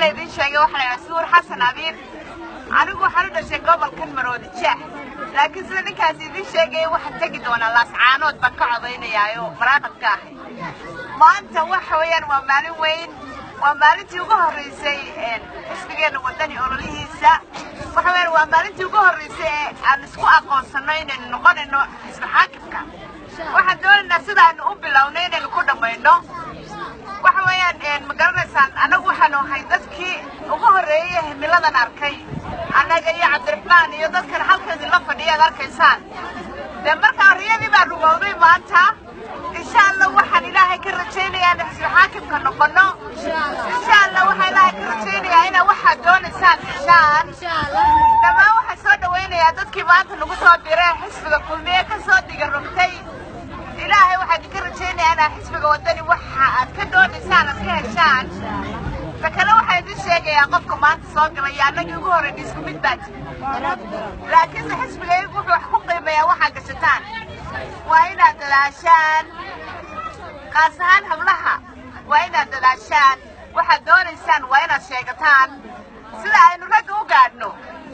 laydin sheegay waxaa la yidhaha suur xasan abiir anigu waxaan u dhashay gobolkan maroodi jeex laakiin sida ninkaas idin sheegaya waxaan tegi doonaa laascaanood baan ka codaynayaayo maraaqabka ahay maanta waxa weeyaan waa maalin weyn waa maalintii ugu horreysay xisbigeenna wadani ololihiisa waxa weeyaan waa maalintii ugu horreysay ee aan isku aqoonsanno inaynu noqonayno xisbi xaakimka waxaan doonaynaa sidaanu u bilownay inaynu ku dhammayno waxa weeyaan ma garanaysaan annagu waxaanu ahay dadkii ugu horreeyey himiladan arkay annaga iyo cabdiraxmaan iyo dadkan halkan idinla fadhiya ad arkaysaan dee markaa riyadii baa rumowday maanta insha allah waxaan ilaahay ka rajaynayaa in xisbi xaakimka noqono insha allah waxaan ilaahay ka rajaynayaa inaa waxaad doonaysaan heshaan dhammaan waxaan soo dhawaynayaa dadkii maanta nagu soo diray xisbiga kulmiye ka soo diga rogtay ilaahay waxaan idinka rajaynayaa inaa xisbiga wadani waxa aad ka doonaysaan aad ka heshaan ta kale waxaan idin sheegayaa qofka maanta soo galaya annagii ugu horreyn isku mid baa jira laakiinse xisbigaygu wuxuu wax ku qiimeeyaa waxaa gashataan waa inaad dadaashaan qaas ahaan hablaha waa inaad dadaashaan waxaad doonaysaan waa inaad sheegataan sida aynu ragga u gaadhno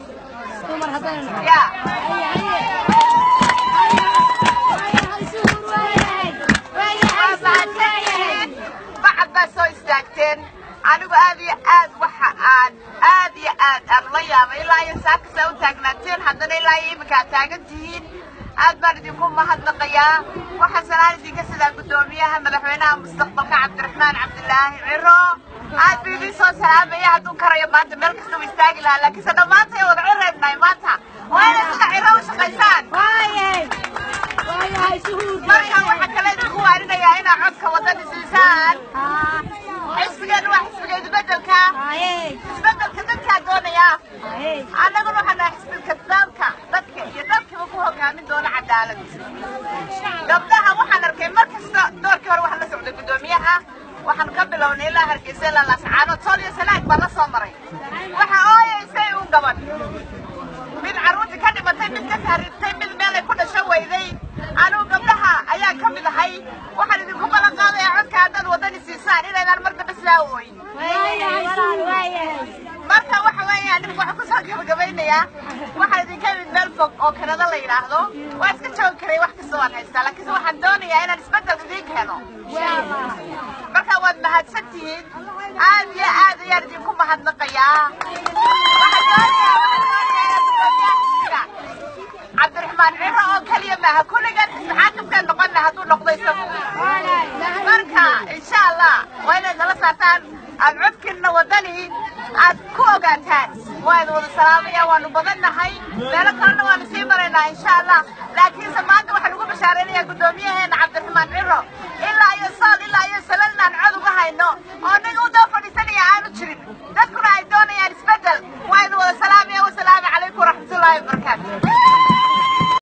ya bacad baa soo istaagteen anigu aad iyo aad waxa aan aad iyo aad aan la yaabay ilaa iyo saakasaa u taagnaateen haddana ilaa iyo iminka aad taagan tihiin aad baan idinku mahadnaqayaa waxaa salaan idinka sidaa guddoomiyaha madaxweynaha mustaqbalka cabdiraxmaan cabdilaahi ciro aad buu idiin soo salaamaya hadduu karayo maanta meel kasta u istaagi lahaa laakiinse dhammaantay wada cireebnahay maanta waa inay sida ciro u shaqaysaan marka waxaa kale idinku waarinayaa inaa codka wadani siisaan xisbigeenu waa xisbiga isbedelka isbedelka dadkaa doonaya annaguna waxaa nahay xisbiga dalka dadka iyo dalkiiba ku hogaamin doona cadaalad gabdhaha waxaan arkay mar kasta doorkii hore waxaan la socday guddoomiyaha waxaan ka bilownay ilaa hargeysa ilaa laascaanood sool iyo sanaag baan la soo maray waxa ooyaysay uun gaban mid carruurtii ka dhimatay mid ka tahriibtay mid meelay ku dhasho weyday anugu gabdhaha ayaa ka mid ahay waxaan idinku ballan qaadayaa codka haddaad wadani siisaan inaydaan mar dambe sidaa ooyin marka waxa weeyaan dhibka waxaan kusoo gabagabaynayaa waxaan idinka imid meel fog oo kanada la yidhaahdo waa iska joogi karay wax kasta waan haystaa laakiinse waxaan doonayaa inaan isbeddel idiin keeno marka waad mahadsan tihiin aad iyo aad ayaan idinku mahadnaqayaa waxaan doonayaa waxaan doonayaa cabdiraxmaan ciro oo keliya maaha kulligan xisbi xaakimkaan noqonna hadduu noqdo isagu marka insha allah waa inaad nala saartaan aad codkiinna wadani aad ku ogaataan waa idin wada salaamaya waanu badannahay meelo kalena waanu sii maraynaa insha allah laakiinse maanta waxaan ugu bashaaraynayaa guddoomiyaheena cabdiraxmaan ciro